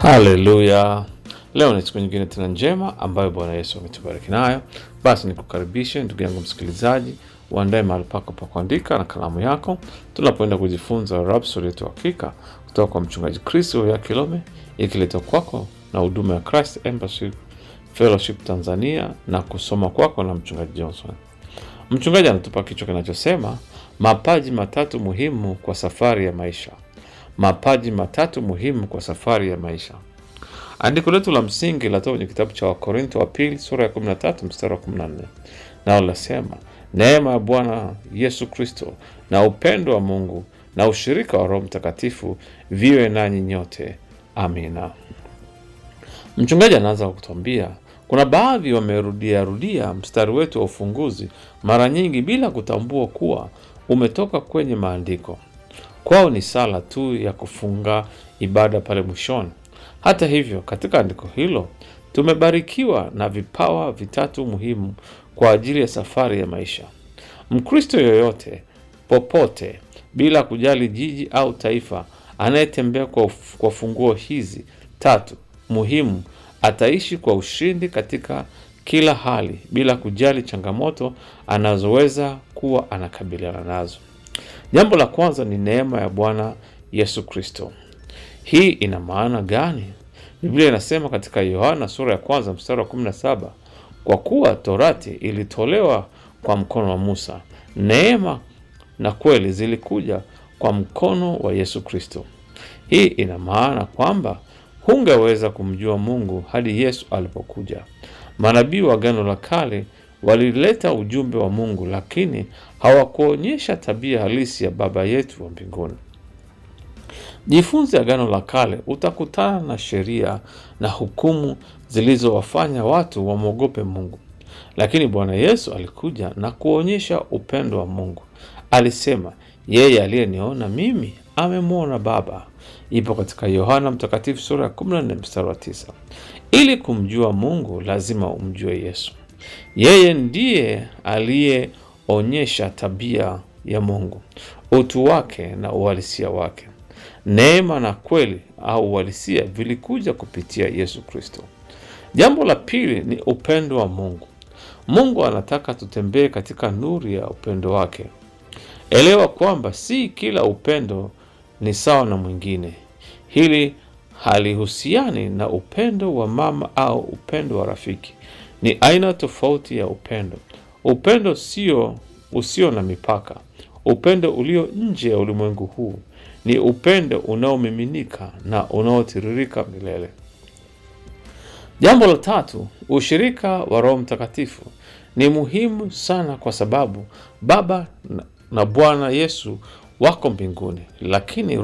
Haleluya! Leo ni siku nyingine tena njema ambayo Bwana Yesu ametubariki nayo. Basi nikukaribishe ndugu yangu msikilizaji, uandae mahali pako pa kuandika na kalamu yako, tunapoenda kujifunza Rhapsodi yetu hakika kutoka kwa mchungaji Chris ya Kilome, ikiletwa kwako na huduma ya Christ Embassy Fellowship Tanzania na kusoma kwako na mchungaji Johnson. Mchungaji anatupa kichwa kinachosema mapaji matatu muhimu kwa safari ya maisha. Mapaji matatu muhimu kwa safari ya maisha. Andiko letu la msingi latoka kwenye kitabu cha Wakorintho wa pili sura ya 13 mstari wa 14, nao linasema neema ya Bwana Yesu Kristo na upendo wa Mungu na ushirika wa Roho Mtakatifu viwe nanyi nyote. Amina. Mchungaji anaanza kwa kutuambia kuna baadhi wamerudia rudia mstari wetu wa ufunguzi mara nyingi bila kutambua kuwa umetoka kwenye maandiko. Kwao ni sala tu ya kufunga ibada pale mwishoni. Hata hivyo, katika andiko hilo tumebarikiwa na vipawa vitatu muhimu kwa ajili ya safari ya maisha. Mkristo yoyote popote, bila kujali jiji au taifa, anayetembea kwa, kwa funguo hizi tatu muhimu ataishi kwa ushindi katika kila hali, bila kujali changamoto anazoweza kuwa anakabiliana nazo. Jambo la kwanza ni neema ya Bwana Yesu Kristo. Hii ina maana gani? Biblia inasema katika Yohana sura ya kwanza mstari wa 17, kwa kuwa torati ilitolewa kwa mkono wa Musa, neema na kweli zilikuja kwa mkono wa Yesu Kristo. Hii ina maana kwamba hungeweza kumjua Mungu hadi Yesu alipokuja. Manabii wa Agano la Kale walileta ujumbe wa Mungu, lakini hawakuonyesha tabia halisi ya Baba yetu wa mbinguni. Jifunze Agano la Kale, utakutana na sheria na hukumu zilizowafanya watu wamwogope Mungu, lakini Bwana Yesu alikuja na kuonyesha upendo wa Mungu. Alisema, yeye aliyeniona mimi amemwona Baba. Ipo katika Yohana Mtakatifu sura ya 14 mstari wa 9. Ili kumjua Mungu lazima umjue Yesu. Yeye ndiye aliyeonyesha tabia ya Mungu, utu wake na uhalisia wake. Neema na kweli au uhalisia vilikuja kupitia Yesu Kristo. Jambo la pili ni upendo wa Mungu. Mungu anataka tutembee katika nuru ya upendo wake. Elewa kwamba si kila upendo ni sawa na mwingine. Hili halihusiani na upendo wa mama au upendo wa rafiki. Ni aina tofauti ya upendo. Upendo sio usio na mipaka. Upendo ulio nje ya ulimwengu huu ni upendo unaomiminika na unaotiririka milele. Jambo la tatu, ushirika wa Roho Mtakatifu ni muhimu sana kwa sababu Baba na Bwana Yesu wako mbinguni, lakini